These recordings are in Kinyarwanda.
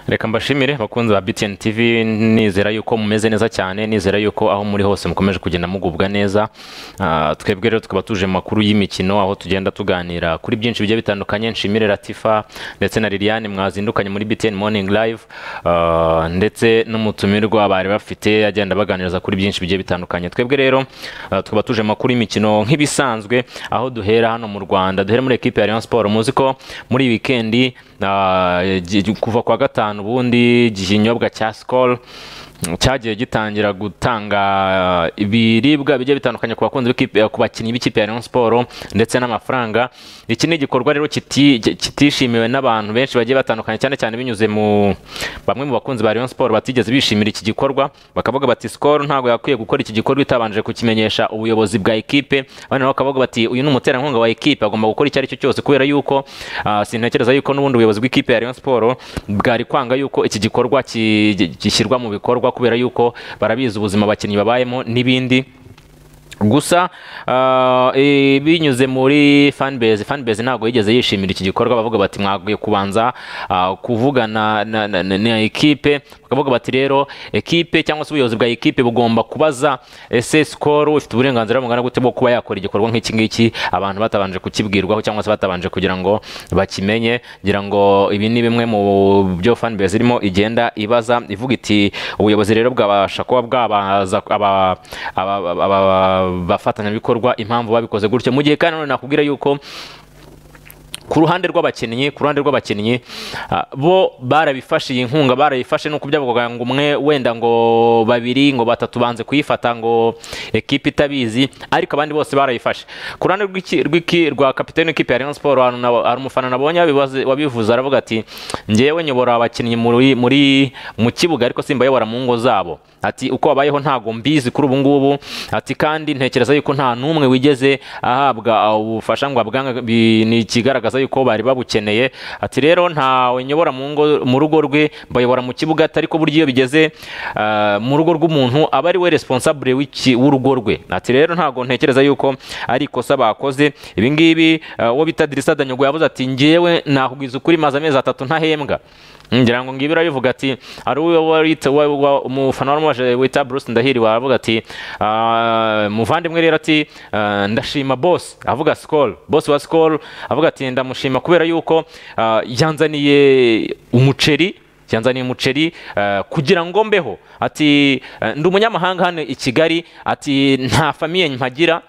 reka mbashimire bakunzi ba btn tv nizera yuko mumeze neza cyane nizera yuko aho muri hose mukomeje kugenda mugubwa neza Ah, twebwe rero tukaba tuje mu makuru y'imikino aho tugenda tuganira kuri byinshi bigiye bitandukanye nshimire latifa ndetse na liliane mwazindukanye muri btn morning live Ah, ndetse n'umutumirwa bari bafite agenda baganiriza kuri byinshi bigiye bitandukanye twebwe rero ah, tukaba tuje mu makuru y'imikino nk'ibisanzwe aho duhera hano mu rwanda duhera muri ekipe ya rayon sport muzi ko muri wikendi ah, gi- kuva kwa gatanu ubundi ikinyobwa cya skol cyagiye gitangira gutanga ah, ibiribwa bigiye bitandukanye ku bakunzi b'ikipe- ku bakinnyi b'ikipe ya Rayon Sport ndetse n'amafaranga iki ni igikorwa rero kiti- kitishimiwe n'abantu benshi bagiye batandukanye cyane cyane binyuze mu bamwe mu bakunzi ba Rayon Sport batigeze bishimira iki gikorwa bakavuga bati Skol ntabwo yakwiye gukora iki gikorwa itabanje kukimenyesha ubuyobozi bwa ekipe abandi nabo bakavuga bati uyu ni umuterankunga wa ekipe agomba gukora icyo ari cyo cyose kubera yuko ah, sintekereza yuko n'ubundi ubuyobozi bw'ikipe ya Rayon Sport bwari kwanga yuko iki gikorwa ki- gishyirwa mu bikorwa kubera yuko barabizi ubuzima abakinnyi babayemo n'ibindi gusa ah, eh, binyuze muri fanbase fanbase ntabwo yigeze yishimira iki gikorwa bavuga bati mwakwiye kubanza ah, kuvugana na, na, na, na ekipe bakavuga bati rero ekipe cyangwa se ubuyobozi bwa ekipe bugomba kubaza ese sikoro ifite uburenganzira bungana gute bwo kuba yakora igikorwa nk'iki ngiki abantu batabanje kukibwirwaho cyangwa se batabanje kugira ngo bakimenye ngira ngo ibi ni bimwe mu byo fanbase irimo igenda ibaza ivuga iti ubuyobozi rero bwabasha kuba bwabaza aba- aba- aba- aba- abafatanyabikorwa impamvu babikoze gutyo mu gihe kandi nanone nakubwira yuko ku ruhande rw'abakinnyi ku ruhande rw'abakinnyi ah, bo barabifashe iyi nkunga barayifashe nuko byavugaga ngo umwe wenda ngo babiri ngo batatu banze kuyifata ngo ekipe itabizi ariko abandi bose barayifashe ku ruhande rw'iki- rw'iki- rwa kapitene w'ikipe ya Rayon Sport hari na- hari umufana nabonye wabibaze- wabivuze aravuga ati ngewe nyobora abakinnyi muri muri mu kibuga ariko simbayobora mu ngo zabo ati uko babayeho ntago mbizi kuri ubu ngubu ati kandi ntekereza yuko nta n'umwe wigeze ahabwa ubufasha ngo abwanga bi- ni ikigaragaza yuko bari babukeneye ati rero ntawe nyobora mu ngo mu rugo rwe bayobora mu kibuga ati ariko burya iyo bigeze ah, mu rugo rw'umuntu aba ari we responsable w'iki- w'urugo rwe ati rero ntago ntekereza yuko ari ikosa bakoze ibi ngibi ah, uwo bita Dirisa Danyogo yavuze ati ngewe nakubwiza ukuri maze amezi atatu ntahembwa ngira ngo ngibi birabivuga ati ari uwo warita wa- wa- umufana waramubaje wita Bruce Ndahiri waravuga ati "Ah, muvandimwe rero ati ah, ndashima boss avuga Skol boss wa Skol avuga ati ndamushima kubera yuko ah, yanzaniye umuceri yanzaniye umuceri eh, kugira ngo mbeho ati eh, ndi umunyamahanga hano i Kigali ati nta famiye mpagira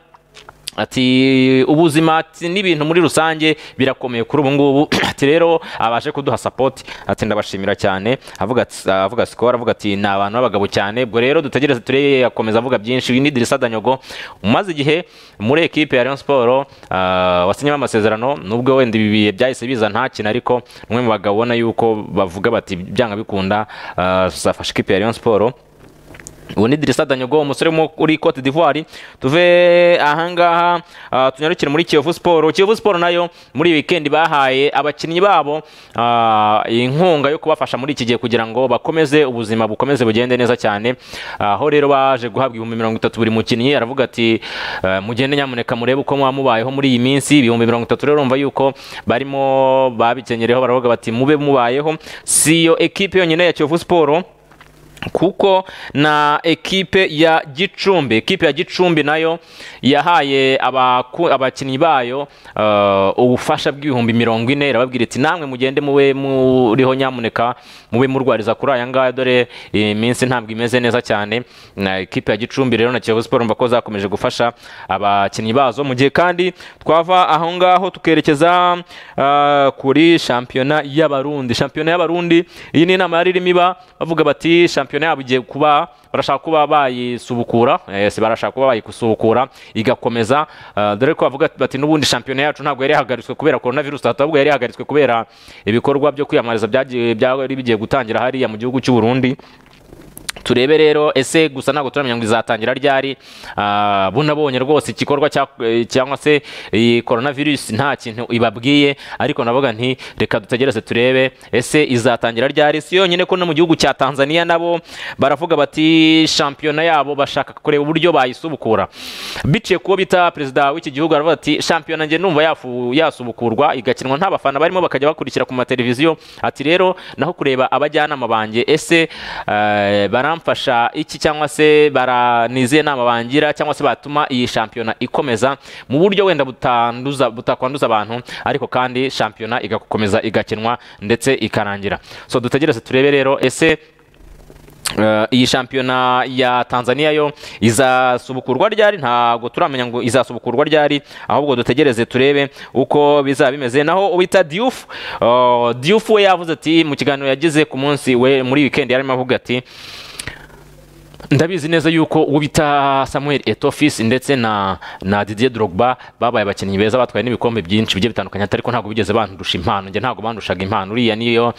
ati ubuzima ati n'ibintu muri rusange birakomeye kuri ubu ngubu ati rero abaje kuduha sapoti ati ndabashimira cyane avuga ati- avuga sikoro avuga ati ni abantu b'abagabo cyane ubwo rero dutegereze turebe akomeza avuga byinshi uyu ni Dirisa Danyogo umaze igihe muri ekipe ya Rayon Sport ah, wasinyemo amasezerano nubwo wenda ibi bihe byahise biza nta kintu ariko umwe mu bagabo ubona yuko bavuga bati byanga bikunda ah, zafashe ikipe ya Rayon Sport ubu ni Dirisa Danyogo umusore wo uri Cote d'Ivoire tuve ahangaha ah, tunyarukire muri Kiyovu Sport Kiyovu Sport nayo muri weekend bahaye abakinnyi babo ah, inkunga yo kubafasha muri iki gihe kugira ngo bakomeze ubuzima bukomeze bugende neza cyane aho rero baje guhabwa ibihumbi mirongo itatu buri mukinnyi aravuga ati eh, mugende nyamuneka murebe uko mwamubayeho muri iyi minsi ibihumbi mirongo itatu rero urumva yuko barimo babikenyeraho baravuga bati mube mubayeho si iyo ekipe yonyine ya Kiyovu Sport kuko na ekipe ya Gicumbi ekipe ya Gicumbi nayo yahaye abaku- abakinnyi bayo eh, ubufasha bw'ibihumbi mirongo ine irababwira iti namwe mugende mube muriho nyamuneka mube murwariza kuri aya ngaya dore iminsi ntabwo imeze neza cyane na ekipe ya Gicumbi rero na Kiyovu Sport mbako zakomeje gufasha abakinnyi bazo mu gihe kandi twava aho ngaho tukerekeza eh, kuri shampiyona y'abarundi shampiyona y'abarundi iyi ni inama yari irimo iba bavuga bati shampiyona yabo igiye kuba barashaka kuba bayisubukura eh, si barashaka kuba bayisubukura igakomeza eh, dore ko bavuga bati n'ubundi shampiyona yacu ntabwo yari yahagaritswe kubera corona virus ahita bavuga yari yahagaritswe kubera ibikorwa byo kwiyamamariza byagiye byari bigiye gutangira hariya mu gihugu cy'u Burundi turebe rero ese gusa ntabwo turamenya ngo izatangira ryari Ah, bunabonye rwose igikorwa cya- eh, cyangwa se iyi korona virusi nta kintu ibabwiye ariko navuga nti reka dutegereze turebe ese izatangira ryari si yonyine ko no mu gihugu cya tanzania nabo baravuga bati shampiyona yabo bashaka kureba uburyo bayisubukura biciye kuwo bita perezida w'iki gihugu aravuga ati shampiyona njye numva yafu- yasubukurwa igakinwa nta bafana barimo bakajya bakurikira ku mateleviziyo ati rero naho kureba abajyanama banjye ese eh, baramfasha iki cyangwa se baranize inama bangira cyangwa se batuma iyi shampiyona ikomeza mu buryo wenda butanduza butakwanduza abantu ariko kandi shampiyona igakomeza igakinwa ndetse ikarangira so dutegereze turebe rero ese Eh, iyi shampiyona ya Tanzania yo izasubukurwa ryari ntabwo turamenya ngo izasubukurwa ryari ahubwo dutegereze turebe uko bizaba bimeze naho uwita Diouf eh, Diouf we yavuze ati mu kiganiro yagize ku munsi we muri weekend yarimo avuga ati ndabizi neza yuko uwo bita Samuel Etofis ndetse na na Didier Drogba babaye abakinnyi beza batwaye n'ibikombe byinshi bigiye bitandukanye ariko ntabwo bigeze bandusha impano njye ntabwo bandushaga impano uriya niyo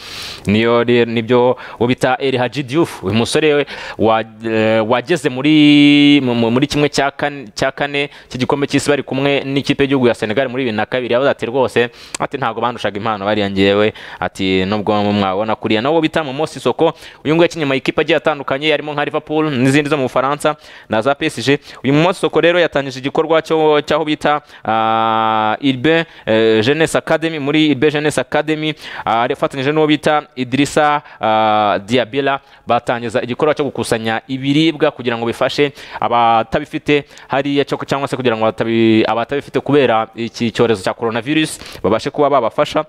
niyo re- nibyo uwo bita El Hadji Diouf uyu musore we wa- eh, wageze muri mu- mu- muri kimwe cya kane cya kane cy'igikombe cy'isi bari kumwe n'ikipe y'igihugu ya Senegal muri bibiri na kabiri yavuze ati rwose ati ntabwo bandushaga impano bariya ngewe ati nubwo mwabona kuriya nawo bita Momosi Soko uyu nguyu yakinnye mu ikipe agiye atandukanye yarimo nka Liverpool n'izindi zo mu Bufaransa na za PSG uyu Momosi Soko rero yatangije igikorwa cyo cyaho bita ah, Ilbe eh, Jeunesse Academy muri Ilbe Jeunesse Academy ah, afatanyije n'uwo bita Idrissa ah, Diabela batangiza igikorwa cyo gukusanya ibiribwa kugira ngo bifashe abatabifite hariya cyo- cyangwa se kugira ngo batabi- abatabifite kubera iki cyorezo cya coronavirus babashe kuba babafasha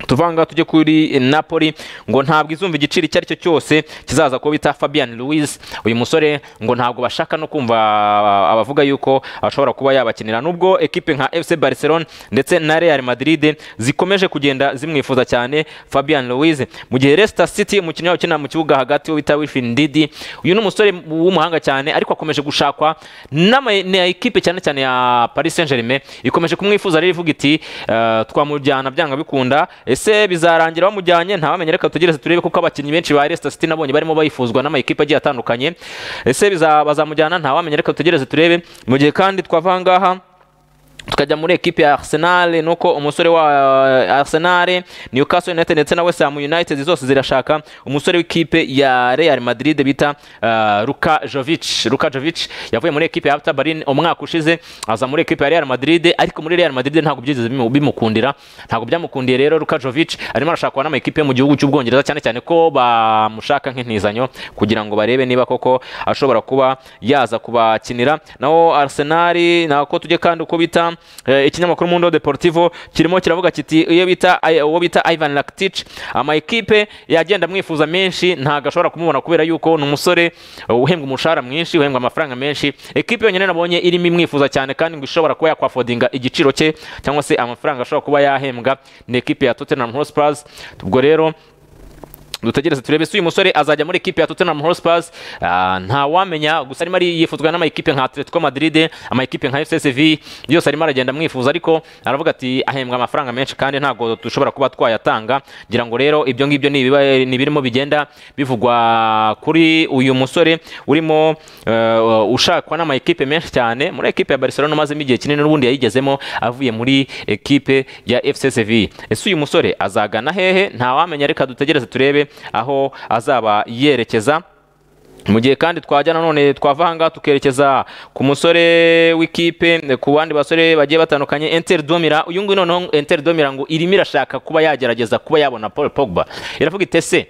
tuvanga tujye kuri napoli ngo ntabwo izumva igiciro icyo ari cyo cyose kizaza kuba bita fabian louis uyu musore ngo ntabwo bashaka no kumva ah, abavuga yuko ashobora kuba yabakinira nubwo ekipe nka fc barcelona ndetse na real madrid zikomeje kugenda zimwifuza cyane fabian louis mu gihe leicester city umukinnyi wabo ukina mu kibuga hagati wita wilfin didi uyu ni umusore w'umuhanga cyane ariko akomeje gushakwa n'ama- na ekipe cyane cyane ya paris saint germain ikomeje kumwifuza rero ivuga iti eh, twamujyana byanga bikunda ese bizarangira bamujyanye ntawamenye reka tugereze turebe kuko abakinnyi benshi ba Leicester City nabonye barimo bayifuzwa n'amakipe agiye atandukanye ese biza- bazamujyana ntawamenye reka tugereze turebe mu gihe kandi twava aha ngaha tukajya muri ekipe ya Arsenal nuko umusore wa eh, Arsenal Newcastle United ndetse na West Ham United zose zirashaka umusore w'ikipe ya Real Madrid bita eh, Luka Jovic Luka Jovic yavuye muri ekipe ya Hertha Berlin umwaka ushize aza muri ekipe ya Real Madrid ariko muri Real Madrid ntabwo byigeze bimu- bimukundira ntabwo byamukundiye rero Luka Jovic arimo arashakwa n'amakipe yo mu gihugu cy'Ubwongereza cyane cyane ko bamushaka nk'intizanyo kugira ngo barebe niba koko ashobora kuba yaza kubakinira naho Arsenal nako tujye kandi uko bita eh, ikinyamakuru Mundo Deportivo kirimo kiravuga kiti iyo bita ay- uwo bita Ivan Rakitic ama ekipe yagenda amwifuza menshi ntago ashobora kumubona kubera yuko ni umusore eh, uhembwa umushahara mwinshi uhembwa amafaranga menshi ekipe yonyine nabonye irimo imwifuza cyane kandi ngo ishobora kuba yakwafodinga igiciro cye cyangwa se amafaranga ashobora kuba yahembwa ni ekipe ya Tottenham Hotspur ubwo rero dutegereze turebe se uyu musore azajya muri ekipe ya Tottenham Hotspur Ah, nta wamenya gusa arimo ari yifuzwa n'amakipe nka Atletico Madrid amakipe nka FC Sevilla yose arimo aragenda amwifuza ariko aravuga ati ahembwa amafaranga menshi kandi ntabwo dushobora kuba twayatanga ngira ngo rero ibyo ngibyo ni ibiba- ni birimo bigenda bivugwa kuri uyu musore urimo eh, ushakwa n'amakipe menshi cyane muri ekipe ya Barcelona umazemo igihe kinini n'ubundi yayigezemo avuye muri ekipe ya FC Sevilla ese uyu musore azagana hehe ntawamenya reka dutegereze turebe aho azaba yerekeza mu gihe kandi twajya nanone twava aha ngaha tukerekeza ku musore w'ikipe ku bandi basore bagiye batandukanye Inter Domira uyu nguyu noneho Inter Domira ngo irimo irashaka kuba yagerageza kuba yabona Paul Pogba iravuga iti ese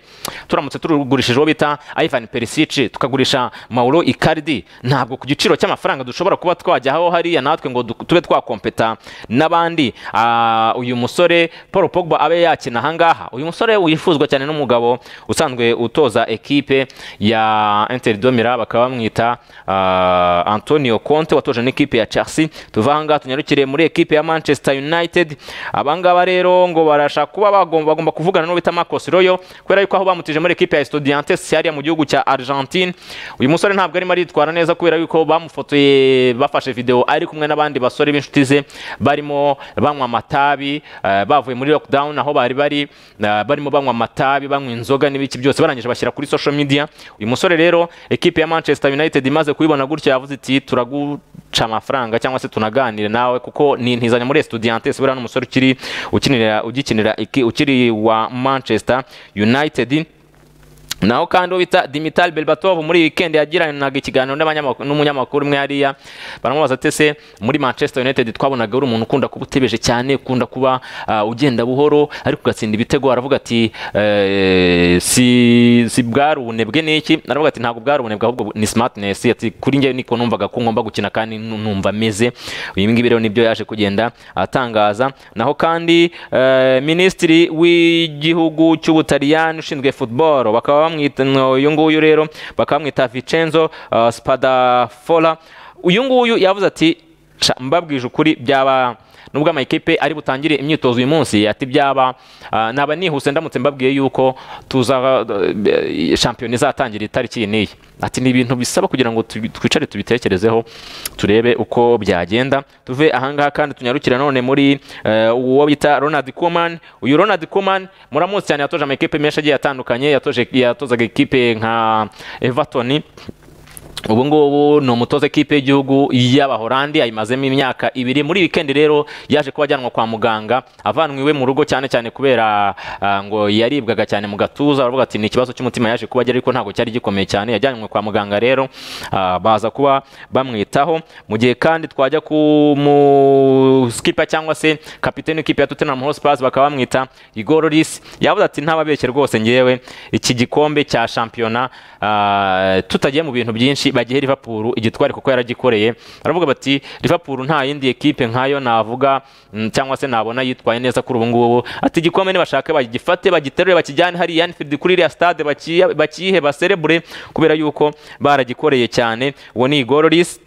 turamutse turugurishije uwo bita Ivan Perisic tukagurisha Mauro Icardi ntabwo ku giciro cy'amafaranga dushobora kuba twajya aho hariya natwe ngo du- tube twakompeta n'abandi Ah, uyu musore Paul Pogba abe yakina aha ngaha uyu musore wifuzwa cyane n'umugabo usanzwe utoza ekipe ya Inter de Milan bakaba bamwita ah, Antonio Conte watoje n'ikipe ya Chelsea tuva aha ngaha tunyarukire muri ekipe ya Manchester United aba ngaba rero ngo barashaka kuba bagomba bagomba kuvugana n'uwo bita Marcos Royo kubera yuko aho bamutije muri ekipe ya Estudiantes hariya mu gihugu cya Argentine uyu musore ntabwo arimo aritwara neza kubera yuko bamufotoye bafashe video ari kumwe n'abandi basore b'inshuti ze barimo banywa amatabi eh, bavuye muri lockdown aho bari bari eh, barimo banywa amatabi banywa inzoga n'ibiki byose barangije bashyira kuri social media uyu musore rero rero ekipe ya manchester united imaze kubibona gutya yavuze iti turaguca amafaranga cyangwa se tunaganire nawe kuko ni intizanyo muri estudiantes buriya n'umusore ukiri ukinira ugikinira iki- ukiri wa manchester united naho kandi uwo bita Dimitar Berbatov muri weekend yagiranaga ikiganiro n'abanyamakuru- n'umunyamakuru umwe hariya baramubaza ati ese muri Manchester United twabonaga uri umuntu ukunda kuba utebeje cyane ukunda kuba ah, ugenda buhoro ariko ugatsinda ibitego aravuga ati eh, si si bwari ubunebwe niki aravuga ati ntabwo bwari ubunebwe ahubwo ni smartness ati kuri njye niko numvaga ko ngomba gukina kandi nu- numva ameze ibi ngibi rero nibyo yaje kugenda atangaza naho kandi eh, minisitiri w'igihugu cy'ubutaliyani ushinzwe football bakaba bamwita no, uyu nguyu rero bakaba bamwita Vincenzo uh, Spadafora uyu nguyu yavuze ati "Ca, mbabwije ukuri byaba nubwo amakipe ari butangire imyitozo uyu munsi ati byaba ah, naba nihuse ndamutse mbabwiye yuko tuza eh, shampiyona izatangira itariki iyi n'iyi ati ni ibintu bisaba kugira ngo tubi- twicare tubitekerezeho turebe uko byagenda tuve ahangaha kandi tunyarukire none muri eh, uwo bita Ronald Koeman uyu Ronald Koeman muramutse cyane yatoje amakipe menshi agiye atandukanye yatoje yatozaga ikipe nka Everton ubu ngubu ni umutoza ekipe y'igihugu y'abahorandi ayimazemo imyaka ibiri muri wikendi rero yaje kuba ajyanwa kwa muganga avanwe iwe mu rugo cyane cyane kubera ah, ngo yaribwaga cyane mu gatuza baravuga ati ni ikibazo cy'umutima yaje kuba agira ariko ntabwo cyari gikomeye cyane yajyanywe kwa muganga rero ah, baza kuba bamwitaho mu gihe kandi twajya ku mu skipa cyangwa se kapiteni w'ikipe ya Tottenham Hotspur bakaba bamwita Igor Lloris yavuze ati ntababeshye rwose ngewe iki gikombe cya shampiyona ah, tutagiye mu bintu byinshi bagihe Liverpool igitware kuko yaragikoreye baravuga bati Liverpool nta yindi ekipe nkayo navuga mm, cyangwa se nabona yitwaye neza kuri ubu ngubu ati igikombe nibashaka bagifate bagiterure bakijyane hariya Anfield kuri iriya stade bakiye- bakiyihe baserebure kubera yuko baragikoreye cyane uwo ni Igor Lloris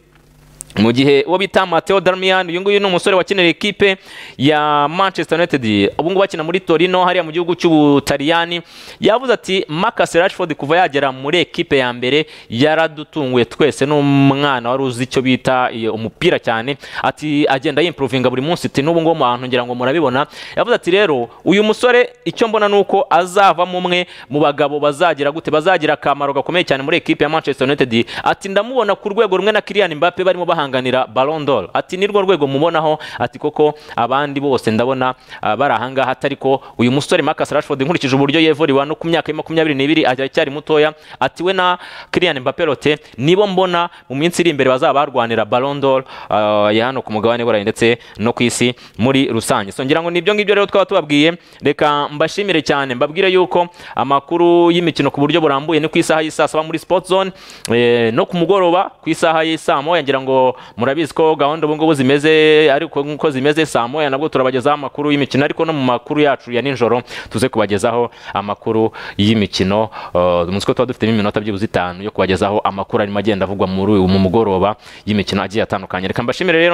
mu gihe uwo bita Mateo Darmian uyu nguyu ni umusore wakinira ekipe ya Manchester United ubu ngubu akina muri Torino hariya mu gihugu cy'Ubutaliyani yavuze ati Marcus Rashford kuva yagera muri ekipe ya mbere yaradutunguye twese n'umwana wari uzi icyo bita iyo, umupira cyane ati agenda yimprovinga buri munsi ati n'ubu ngubu mu bantu ngira ngo murabibona yavuze ati rero uyu musore icyo mbona ni uko azavamo umwe mu bagabo bazagira gute bazagira akamaro gakomeye cyane muri ekipe ya Manchester United ati ndamubona ku rwego rumwe na Kylian Mbappe barimo bahanganira Ballon d'Or ati nirwo rwego mubonaho ati koko abandi bose ndabona ah, bari aha ngaha atari ko uyu musore Marcus Rashford nkurikije uburyo yevoriwa no ku myaka ya makumyabiri n'ibiri aracyari mutoya ati we na Kylian Mbappe Lotte nibo mbona mu minsi iri imbere bazaba barwanira Ballon d'Or ah, ya hano ku mugabane burayi ndetse no ku isi muri rusange so ngira ngo nibyo ngibyo rero twaba tubabwiye reka mbashimire cyane mbabwire yuko amakuru y'imikino ku buryo burambuye ni ku isaha y'isaa saba muri Sport Zone eh, no ku mugoroba ku isaha y'isaa moya ngira ngo murabizi ko gahunda ubu ngubu zimeze ariko nk'uko zimeze saa moya nabwo turabagezaho amakuru y'imikino ariko no mu makuru yacu ya nijoro tuze kubagezaho amakuru y'imikino eh, umunsi ko tuba dufitemo iminota byibuze itanu yo kubagezaho amakuru arimo agenda avugwa muri uyu mu mugoroba y'imikino agiye atandukanye reka mbashimire rero